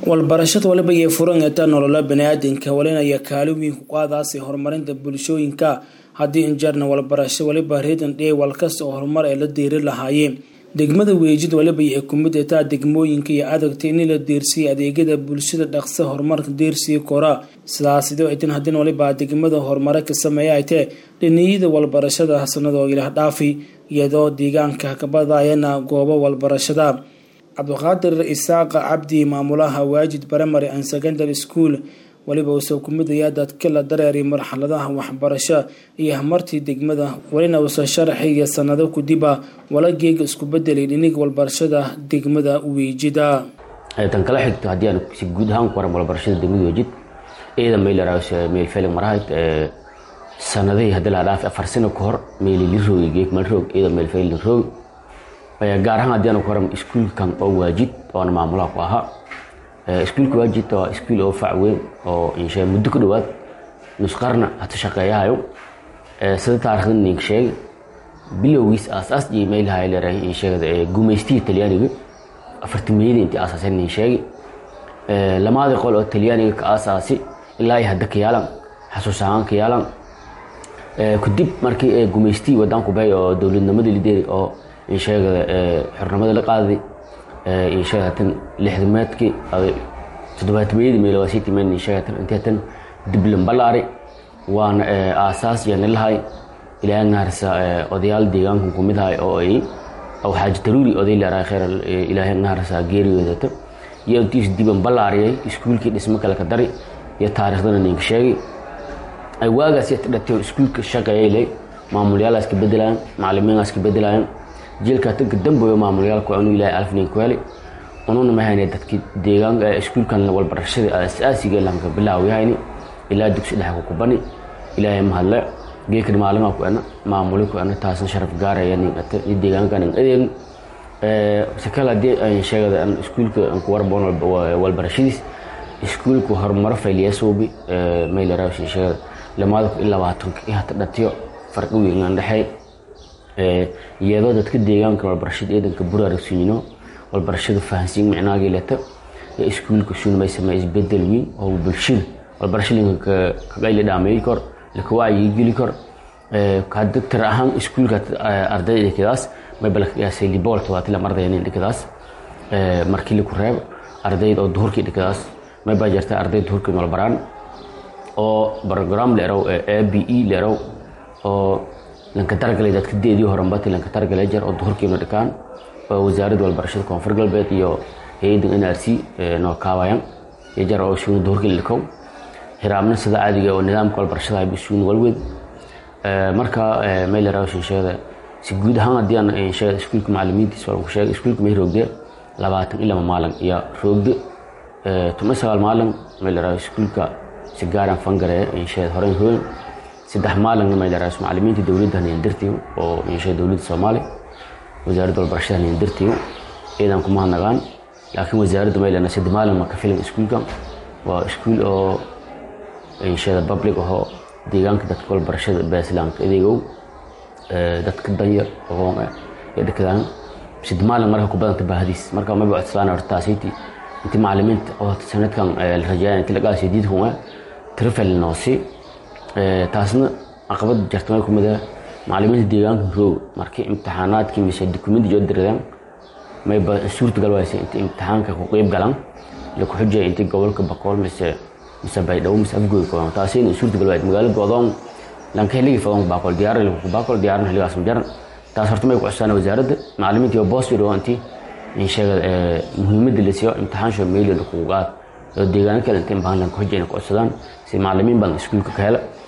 walbarashada waliba iyo furaneta nolola baniaadanka walinaya kaalin weyn ku qaadaasi horumarinta bulshooyinka haddii injeerna walbarasho waliba reedan dhee walkasta oo horumar ay la deeri lahaayeen degmada weejid waliba ay ku mid taa degmooyinka iyo adagta in la deersiya adeegyada bulshada dhaqsa horumarka deersiya kora sidaasdo itin hadin waliba degmada horumare ka sameeya ay tee dhiniyada walbarashada sanadoo ilaah dhaafi iyadoo deegaanka kabadayana goobo walbarashada cabdiqaadir isaaqa cabdi maamulaha waajid primary and secondary school waliba uusoo ku midaya dadka la dareeray marxaladaha waxbarasho iyo hamartii degmada welina uusa sharaxiya sanado kudiba wala geega isku bedelay dhinig walbarashada degmada weejida tan kala xigto haddii aan si guud ahaan ku waran walbarashada degmada weejid ciidan mayleras meel feeling marahayd sanadihii haddii la dhaaf afar sano ka hor meelili roog geek mal roog ciidan meel feeling roog gaar ahaan haddii aan ku waran iskuulkan oo waajid oona maamulaha ku ahaa iskuulka waajid waa iskuul oo fac weyn oo insha muddo ku dhowaad nusqarna hata shaqeeyahayo sida taarikhda ninka sheegay bilowgiis aasaas iyo meelaha leerahay in sheegada gumaystihi talyaaniga afartimeeyada intii aasaasay nin sheegay lamaadii qol oo talyaaniga ka aasaasi ilaa iyo hadda ka yaalan xasuus ahaan ka yaalan kadib markii gumaystii wadanku bay oo dowladnimadii lideeri oo in sheegada xornimada la qaaday in sheegatan lixdameedkii toddobaatameeyadii meelawasiiti men in sheegatan inteetan diblan balaari waana aasaas yani lahay ilaahay naharsa odayaal deegaankan kumid ahay oo ay aw xaaji taruuri oday leerahay khayr ilaahay naharsa geeriyoodata iyo intiis diban balaariyay iskuulkii dhismo kale ka dari iyo taariikhdana ninka sheegay waagaas dhatay iskuulka shaqeeyay leh maamulyaalaas ka bedelayan macalimiinaas ka bedelayan jiilka tanka dambeeyo maamulyaalku anu ilaahay alfnin ku helay ununa mahayne dadkii deegaanka iskuulkan walbarashada asaasiga lanka bilaawayahayni ilaa dugsi dhexe ku kubani ilaahay mahadle geekani maalima ku ana maamuli ku ana taasan sharaf gaaraya nin ata ni deegaanka nin adeeg sakala hadii aan sheegada an iskuulka aan ku warboon walbarashadiis iskuulku horumaro fayliyasuubi mayla raawshin sheegada lamaada ku ilaa labaatanka iyo hata dhatiyo farqi weyn aan dhexey iyadoo dadka deegaanka walbarashada ciidanka buraaragsiino walbarashada fahansiin micnaagii leta ee iskuulka shunmay samey isbedel weyn oo bulshada walbarashada kagayla dhaameey kor laka wacyi geli kor hadda tir ahaan iskuulka ardayda dhikadaas may balkayaasay libool todobaatilam ardaynin dhikadaas markii laku reebo ardayda oo duhurkii dhikadaas may baa jirta ardayda duhurkii walbaraan oo program leerow a b e leerow oo lanka targalay dadka deedii horanbati lanka targalay jar oo duhurkiina dhikaan oo wasaaradda walbarashada koonfur galbeed iyo hay-adda n r c noo kaabayan iyo jar oo shuuna duhurkii dhikow hiraamna sida caadiga oo nidaamka walbarashada ayba shuuna walweed marka mayla raawshin sheegada si guud ahaan haddii aan sheegada iskuulka macalimiintiisa waan ku sheegay iskuulka may roogde labaatan iyo lama maalin iyo roogde tuma sagaal maalin mayla raaw iskuulka si gaaraan fangareeya insheegada horeyn hooyn saddex maalinna maylaras macalimiinta dowladda hanyandartiyo oo insha dowladda soomaaliya wasaaradda walbarashada hanyandartiyo ciidan kuma hadnagaan laakiin wasaaradda maylana saddex maalin ma ka filan iskuulkan waa iskuul oo inshada public ahoo deegaanka dadka walbarashada baasilaanka adeegow dadka danyar aqoon ah ee dhakadaan saddex maalin marka ku badanta baahdiis marka maba codsadaan hortaasiiti inti macalimiinta oo sanadkan la rajaaya inti lagaa sidiid kuma trifel noosi taasna caqabad jarta may kumid ah macalimiinta deegaanka roog markii imtixaanaadkii mise dukumenti joo diradaan mayba suurtagal wayse inta imtixaanka ku qeyb galaan laku xujaya intii gobolka bakool mise mise baydhabo mise afgooy kodan taasina suurtagal wayd magaalo godoon lanka xilligii fadon bakool diyaar laku bakool diyaaran xilligaas majaran taas horta may ku cusaan wasaaradda macalimiinta iyo boos yidhoo intii in sheega muhiimadda la siiyo imtixaan shoo meeli lakugu qaad oo deegaano kale inta imbahan lanka xujayna ku codsadaan si macalimiin badan iskuulka ka hela